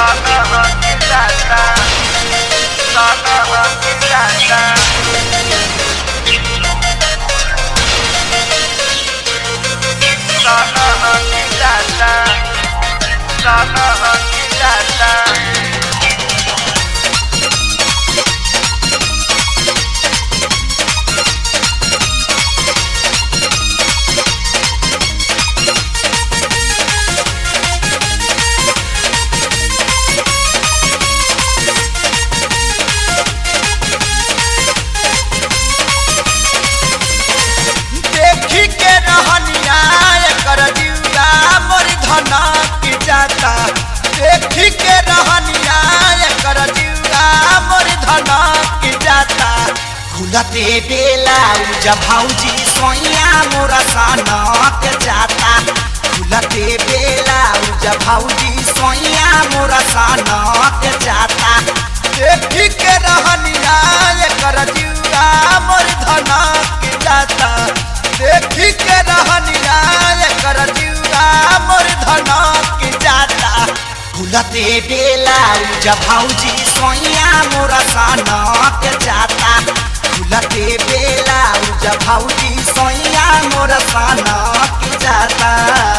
देखी के रहनिया एकर जिउरा मोर धना की जाता देखी के रहनिया एकर जिउरा मोर धना की जाता खुलते बेला उजा भौजी सोइया मोरा सनक जाता खुलते बेला उजा भौजी सोइया मोरा सनक जाता देखी के रहनिया एकर जिउरा मोर धना की जाता देखी के रहनिया एकर जिउरा मोर धना की जाता खुलते बेला उजा भौजी सोइया मोरा सनक जाता खुलते बेला उजा भौजी सोइया मोरा सनक जाता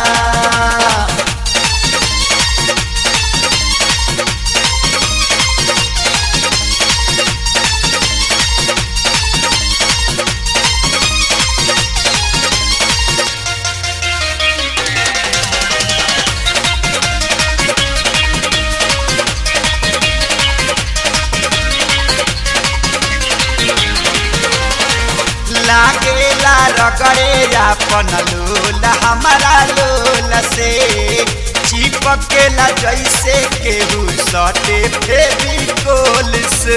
लागेला रगड़े अपन लोल हमारा लोल से चिपकेला जैसे केहू सटे फेविकोल से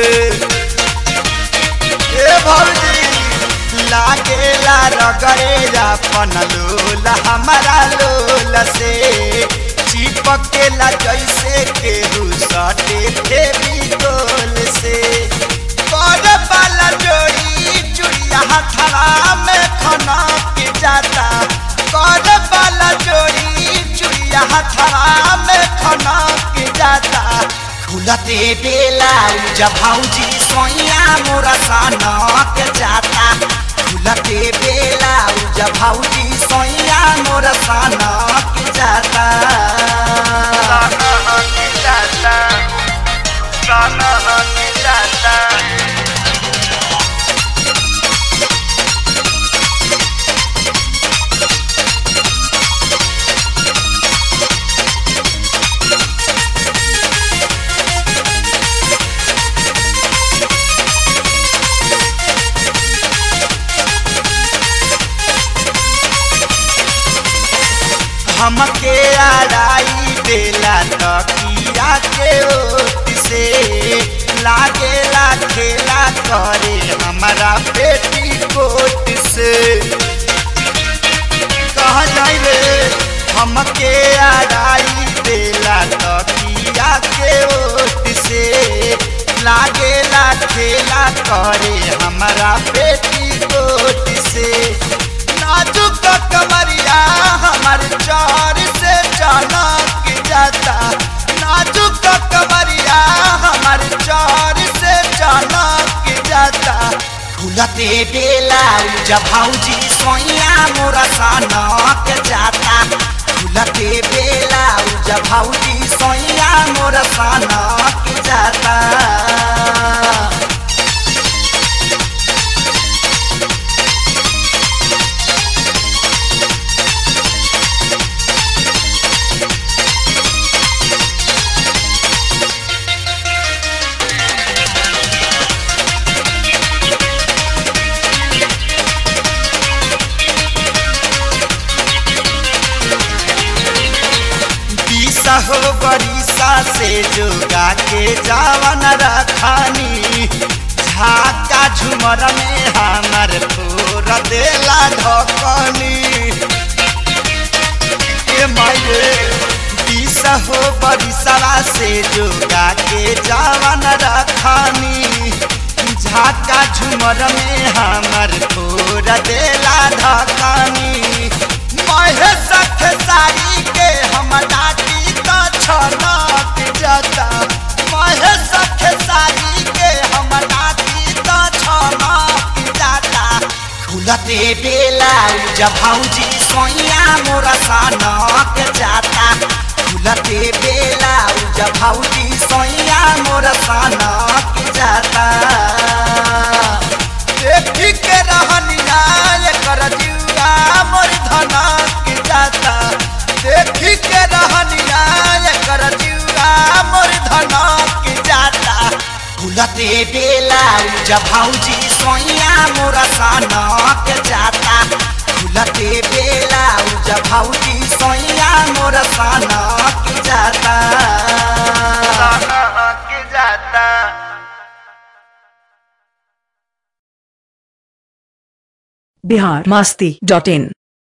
ए भौजी लागेला रगड़े अपन लोल हमारा लोल से चिपकेला जैसे केहू सटे फेविकोल से कर वाला जोड़ी चुड़िया हथड़ा में खना के जाता कर वाला जोड़ी चुड़िया हथड़ा में खना के जाता खुलते बेला उजा भौजी सोइया मोरा सनक जाता खुलते बेला उजा भौजी सोइया मोरा सनक जाता हमके आड़ाई देला तकिया के ओट से लागेला खेला करे हमारा बेटी कोट से कहा जाई रे हमके आड़ाई देला तकिया के ओट से लागेला खेला करे हमारा बेटी कोट से नाजुक कमरिया हमार चार से चनक जाता नाजुक कमरिया हमार चार से चनक जाता खुलते बेला उजा भौजी सोइया मोरा सनक जाता खुलते बेला उजा भौजी सोइया मोरा सनक जाता बीसा हो बरिसा से जोगा के जावन रखानी झाका झुमर में हमार फोर देला ढकनी ए माये बीसा हो बरिसवा से जोगा के जावन रखानी झाका झुमर में हमार फोर देला ढकनी महेश खेसारी के हम डाटी तो छनक जाता जब भौजी सोइया मोरा सनक जाता खुलते बेला जब भौजी सोइया मोरा सनक जाता देखी के रहनिया कर जुआ मोर धनक जाता देखी के रहनिया कर जुआ मोर धनक जाता खुलते बेला जब भौजी सोइया मोरा सनक जाता खुलते बेला जब भौजी सोइया मोरा सनक जाता सनक जाता बिहार मस्ती डॉट इन